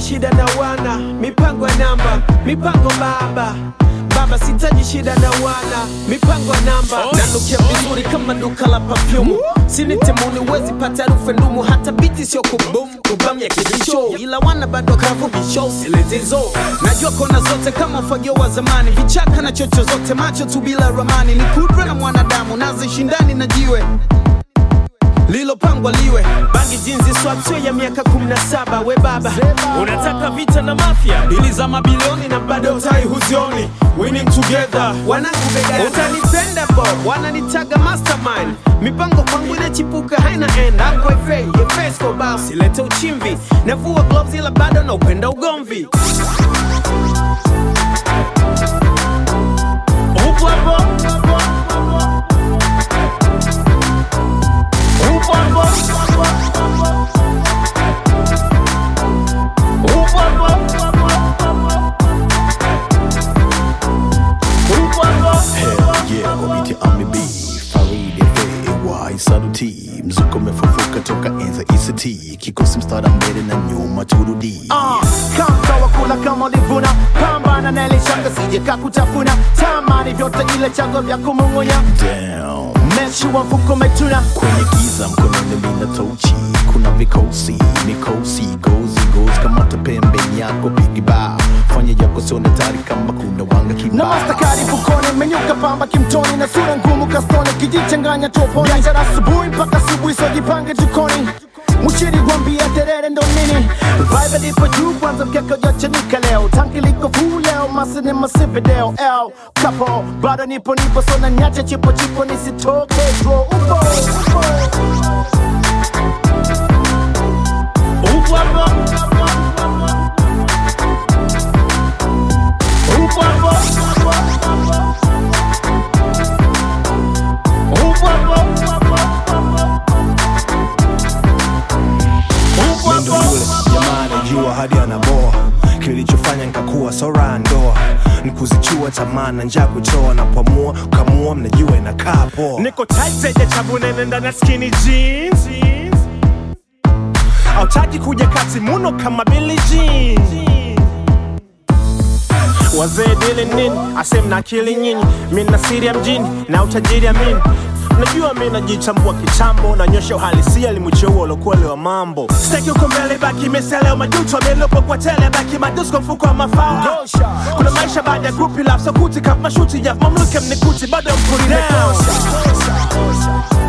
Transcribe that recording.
shida na wana mipango ya namba mipango baba baba sitaji shida na wana mipango ya namba nanukia vizuri kama duka la pafyumu sini temuni wezi pata harufu ndumu hata biti sio kubum kubam ya kibisho ila wana bado kavu bisho silezizo najua kona zote kama ufagio wa zamani vichaka na chocho zote macho tu bila ramani ni kudra na mwanadamu nazishindani na jiwe lilopangwa liwe bangi jinzi swatwe ya miaka 17 we baba unataka vita na mafia dili za mabilioni na bado utai huzioni winning together wanangu begani utanipenda bo wananitaga mastermind mipango kwangu inachipuka haina end hapo ife yefesko basi lete uchimvi navua gloves ila bado na upenda ugomvi upo hapo upo hapo upo hapo upo hapo Hell yeah, kwa biti Ami B Faridi FAY Saluti Mzuko umefufuka toka enza ICT Kikosi mstara mbele na nyuma turudi Ah, kama wa kula kama ulivuna pambana na ile shanga sije kakutafuna tamani vyote ile chango vya kumung'unya Damn mechi wa mfuko umetuna kwenye giza mkononi mina tochi kuna vikosi mikosi gozi gozi kamata pembeni yako pigiba fanya yako sione tari kama kuna wanga na kibao mastakari fukoni menyuka pamba kimtoni na sura ngumu kastoni kijichanganya toponi biashara asubuhi mpaka asubuhi sojipange jikoni Mchiri gwambia terere ndo nini Vibe lipo juu kwanza mkeka ujachanika leo Tanki liko full leo masi ni masivi deo L kapo bado nipo nipo so na nyache chipo chipo nisitoke bro Upo upo upo hapo upo hapo upo hapo upo Mendo hapo yule jamaa anajua hadi anaboa kilichofanya nikakuwa sora ndoa nikuzichua tamaa na njaa kuchoa na pamua kamua mnajua inakaa poa niko tight zenye chabu nene ndani ya skinny jeans autaki kuja kati muno kama Billie Jean wazee dili nini asem na akili nyinyi mi na siri ya mjini na utajiri ya mini najua mi najichambua kichambo nanyosha uhalisia limucheua ulokweli wa mambo steki uko mbele baki meseleo majuto amelopo kwa tele baki madusko mfuko wa mafao kuna maisha baada ya grupi laf sokuti kama mashuti ya mamluke mnikuti bado mkuri down